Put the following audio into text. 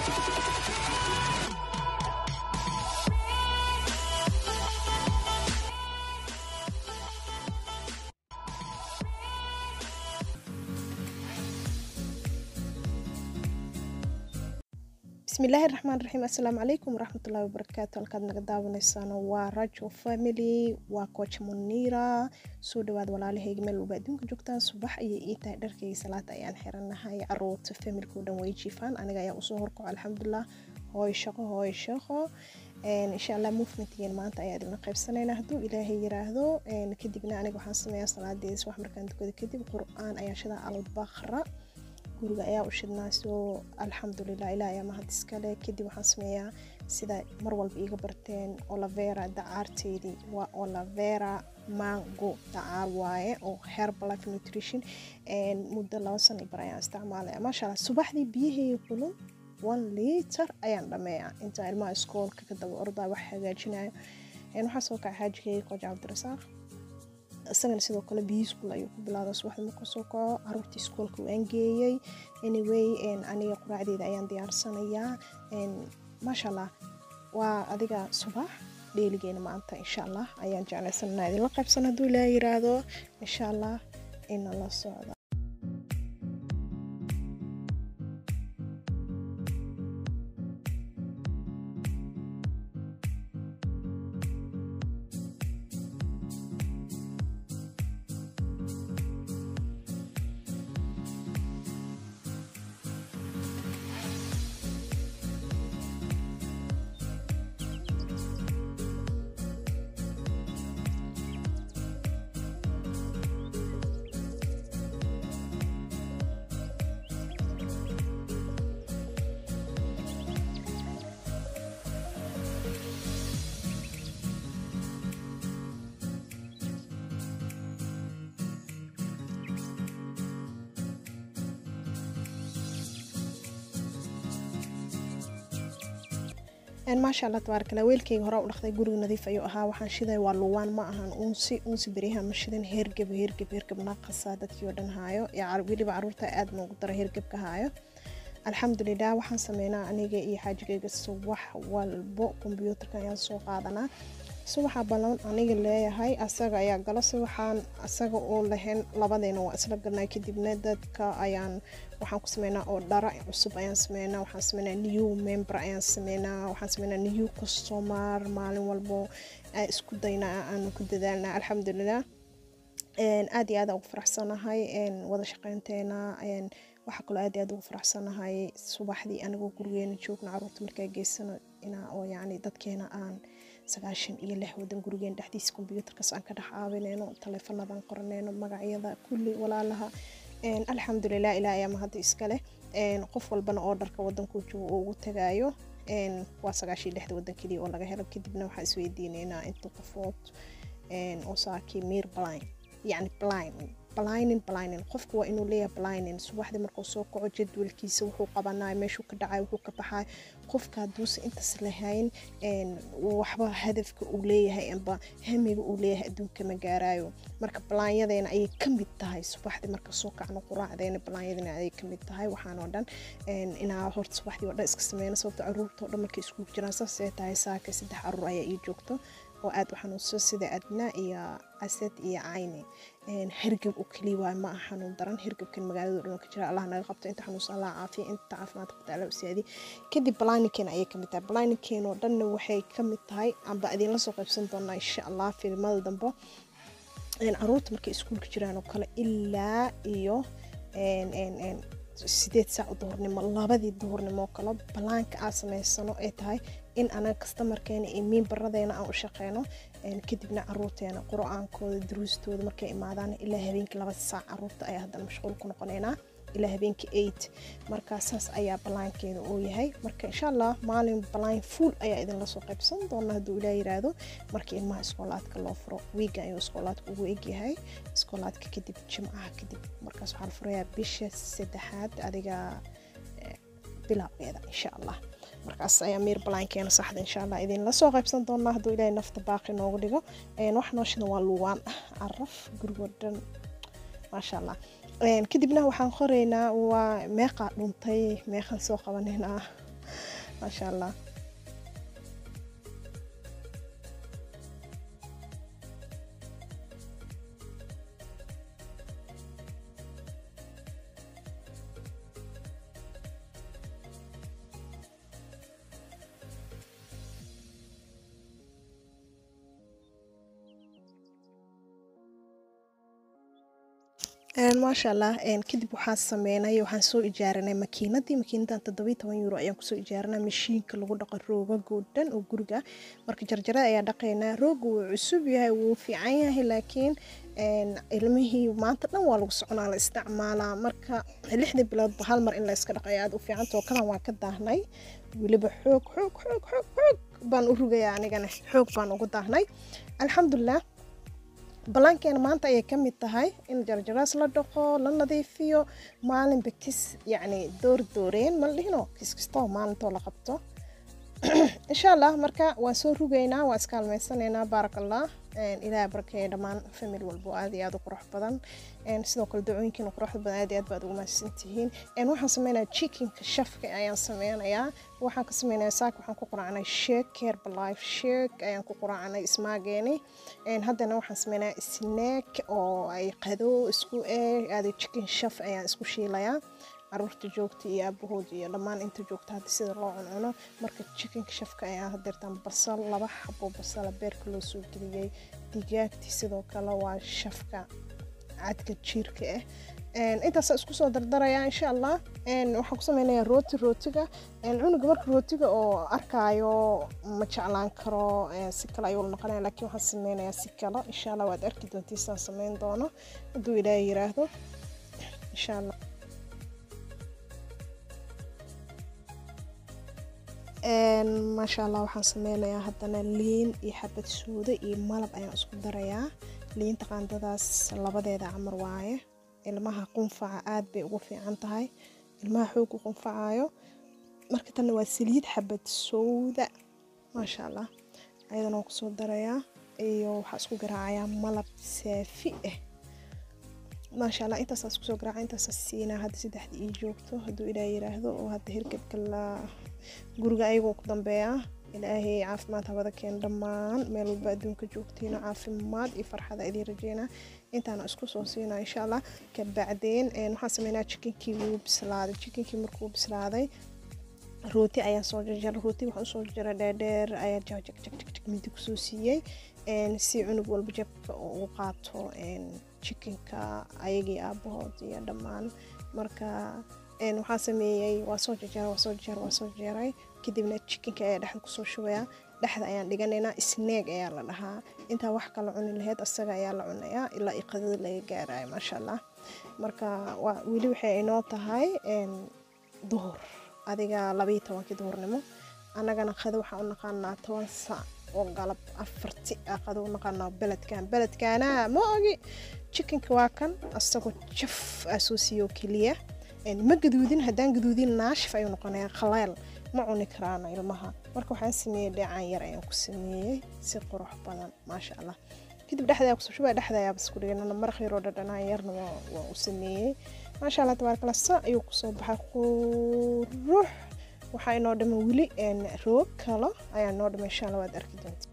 bismillaahi raxmaan raxiim assalaamu calaykum waraxmatullaahi wabarakaatu halkaad naga daawanaysaano waa rajo family waa coach muniira soo dhawaad walaalahayga meel walba adduunka joogtaan subax ayay ii tahay dharkayga salaada ayaan xiranahay caruurta familka o dhan way jiifaan aniga ayaa usoo horkaco alxamdulilah hooy shaqo hooy shaqo insha allah movementgeen maanta ayaa idinla qaybsanaynaa hadduu ilaahay yiraahdo kadibna aniga waxaan sameeyaa salaadeeda subax markaan tukada kadib qur-aan ayaa shidaa albaqra guriga ayaa u shidnaa soo alxamdulilah ilaah ayaa mahad iskale kadib waxaan sameeyaa sida mar walba iiga barteen olavera dacaarteedii waa olavera mango dacaar waaye oo herbalife nutrition muddo laba sano bar ayaan isticmaalaya maasha allah subaxdii biyahayga kulun one liter ayaan dhameeyaa intaa ilmaha iskoolka ka daba ordaa wax hagaajinayo waxaa soo kaca xaajigayga qooj cabdirasaaq isagana sidoo kale biyi iskuol ayuu ku bilaada subaxda markuu soo kaco caruurtii iskoolka waan geeyey anyway aniga quraacdeeda ayaan diyaarsanayaa maasha allah waa adiga subax dheeligeena maanta insha allah ayaan jeclaysananaa idinla qaybsan hadduu ilaa yiraahdo insha allah ina la socda maasha allah tabaarkala weelkayga hore u dhaqday guriga nadiif ayuu ahaa waxaan shiday waa luwaan ma ahan unsi unsi beryaha ma shidan heergeb heergeb heergeb naaqasa dadkii oo dhan haayo weliba caruurta aad noogu dara heergebka haayo alxamdulilah waxaan sameynaa aniga iyo xaajigayga subax walbo kombyuutarka ayaan soo qaadanaa subaxa ballan aniga leeyahay asaga ayaa galo si waxaan asaga oo lahayn labadeena waa isla galnaa kadibna dadka ayaan waxaan ku sameynaa oo dhara cusub ayaan sameynaa waxaan sameynaa new member ayaan sameynaa waxaan sameynaa new customer maalin walbo isku daynaa aanu ku dadaalnaa alxamdulilah aad iyo aad ugu faraxsanahay wada shaqeynteena waxaa kaloo aad iyo aad ugu faraxsanahay subaxdii anigoo gurigeena joogna caruurta markaa geysano inaa oo yacni dadkeena aan sagaashan iyo lix wadan gurigeen dhexdiisa kombyuutarkaas aan ka dhex caawineyno taleefanadaan qoraneyno magacyada kulli walaalaha alxamdulilah ilaa ayaa mahadda iskale qof walbana oo dharka wadankuu joogo oo ugu tagaayo waa sagaashan lixda wadan keliya oo laga helo kadibna waxaa isweydiineynaa inta qofood oo saakii miir blind yacni blind blinin blinin qofku waa inuu leeyahay blinin subaxdii markuu soo kaco jadwalkiisa wuxuu qabanayo meeshuu ka dhacay wuxuu ka baxay qofka hadduusa intaas lahayn waxba hadafka uu leeyahay amba hamiga uu leeyahay adduunka ma gaarayo marka balaanyadeena ayay ka mid tahay subaxdii marka soo kacno quraacdeena balaanyadeena ayay ka mid tahay waxaan oo dhan inaa horta subaxdii oo dhan iska sameyna sababta caruurta oo dhan markay iskugu jiraan saasay tahay saaka saddex caruur ayaa ii joogto oo aad u xanuunso sida adna iyo asad iyo cayni hergeb oo keliya waay ma aha xanuun daran hergebkan magaalada dhan ka jira allah naga qabto inta xanuunsan allah caafiya inta caafimaad qabta allah usiyaadi kadib balaaninkeen ayay kamid tahay balaaninkeena oo dhanna waxay kamid tahay amba idinla soo qaybsan doonaa insha allah filimada dambe caruurta markay iskuulka jiraan oo kale ilaa iyo sideed saac duhurnimo labadii duhurnimo kale balaanka aan sameysano ay tahay in anaga kastamarkeena iyo miinbaradeena aan u shaqeyno kadibna caruurteena qur-aankooda duruustooda markay imaadaan ilaa habeenkii laba saac caruurta ayaa haddana mashquul ku noqoneynaa ilaa habeenkii eight marka saas ayaa balaankeeda uu yahay marka insha allah maalin balaan fuul ayaa idinla soo qaybsan doona hadduu ilaa yiraahdo markii ilmaha iskoolaadka loo furo wiiga ayuu iskoolaadka ugu egyahay iskoolaadka kadib jimcaha kadib markaas waxaa la furayaa bisha saddexaad adiga bilaabeeda insha allah markaas ayaa miir balaankeena saxda insha allah idinla soo qaybsan doonaa hadduu ilaahay nafta baaqi noogu dhigo wax nooshana waa luwaan caraf gurigoo dhan maasha allah kadibna waxaan qoraynaa waa meeqaa dhuntay meeqaan soo qabanaynaa maasha allah maasha allah kadib waxaan sameynay waxaan soo ijaaranay makiinadii makiinadan toddobiyi toban euro ayaan kusoo ijaaranay mashiinka lagu dhaqo roogagoo dhan oo guriga marka jarjarada ayaa dhaqaynaa rooga wuu cusub yahay wuu fiican yahay laakiin ilmihii maanta dhan waa lagu soconaa la isticmaalaa marka lixdii biloodba hal mar in la iska dhaqayo aada u fiicantao kalan waan ka daahnay weliba xoog xoog xoog xoog xoog baan u rugaya anigana xoog baan ugu daahnay alxamdulilah ballaankeena maanta ayay ka mid tahay in jarjaraas la dhaqo la nadiifiyo maalinba kis yacni door dooreen ma dhihino kis kastoo maalintoo la qabto insha allah marka waan soo rugaynaa waan iska halmaysanaynaa baarak allah ilaaha barakeeya dhammaan famil walbo aad iyo aad u qurux badan sidoo kale dacooyinkiina quruxda badan aad iyo aad baad ugu mahadsan tihiin waxaan sameynayaa chickenka shafka ayaan sameynayaa waxaan ka sameynayaa saaka waxaan ku quraacnay sheek herbalife sheek ayaan ku quraacnay ismaageeni haddana waxaan sameynayaa snack oo ay qado isku eeg aada chicken shaf ayaan isku shiilayaa caruurta joogta iyo aabahood iyo dhammaan inta joogta hadda sida loo cuncuno marka chickenka shafka ayaa hadeertaan basal laba xabo basala beerka loo soo geliyey digaagtii sidoo kale waa shafka cadka jiirka ah intaasa isku soo dardarayaa insha allah waxaan ku sameynayaa rooti rootiga cunuga marka rootiga oo arkaayo ma jeclaan karo si kale ayuu la noqonaya laakiin waxaan sameynayaa si kale insha allah waad arki doontiisaan sameyn doono hadduu ilaahay yiraahdo insha allah maasha allah waxaan sameynayaa haddana liin iyo xabad suuda iyo malab ayaan isku darayaa liinta qaandadaas labadeeda camar waaye ilmaha qunfaca aad bay ugu fiican tahay ilmaha xoogu qunfacayo marka tanna waa saliid xabad sowda maasha allah ayadana waan kusoo darayaa iyo waxaa isku garaacayaa malab saafi ah maasha allah intaasaa isku soo garaaca intaasaa siinaa hadda saddexda ii joogto hadduu ilaah yiraahdo oo hadda hirgabka la guriga ayagoo ku dambeeya ilaahay caafimaad hawada keen dhammaan meel walba adduunka joogtiina caafimaad iyo farxada idiin rajeynaa intaana isku soo siinaa insha allah kabacdeen waxaan sameynaa chickenkii wuu bislaaday chickenkii markuu bislaaday rooti ayaan soo jarjaray rooti waxaan usoo jarjaray dheerdheer ayaa jagjagjagjag midi kusoo siiyey si cunug walba jabka oo u qaato chickenka ayagii aabahood iyo dhammaan marka waxaa sameeyey waa soo jarjaray waa soo jarjaray waa soo jarjaray kadibna chickenka ayaa dhexda kusoo shubaya dhexda ayaan dhiganaynaa snaag ayaa la dhahaa intaa wax kala cuni laheyd asaga ayaa la cunayaa ilaa iqadada laga gaarayo maasha allah marka weli waxay inoo tahay duhur adiga labaiyo tobankii duhurnimo annagana qado waxaan u naqaanaa toban sac oo galab afarti ah qado u naqaanaa beledkan beledkaana ma ogi chickenka waa kan asagoo jaf aa soo siiyo keliya ma gaduudin haddaan gaduudin naashif ayuu noqonayaa khaleel ma cuni karaana ilmaha marka waxaan sameeyey dheecaan yar ayaan ku sameeyey si qurux badan maasha allah kadib dhexdaa kusoo shubaa dhexda ayaa bas ku dhiganana maraq yaroo dhadhanaan yarna waan u sameeyey maasha allah tabaarkala sa ayuu kusoo baxay qurux waxaa inoo dhaman weli roog kalo ayaa noo dhaman insha allah waad arki doonta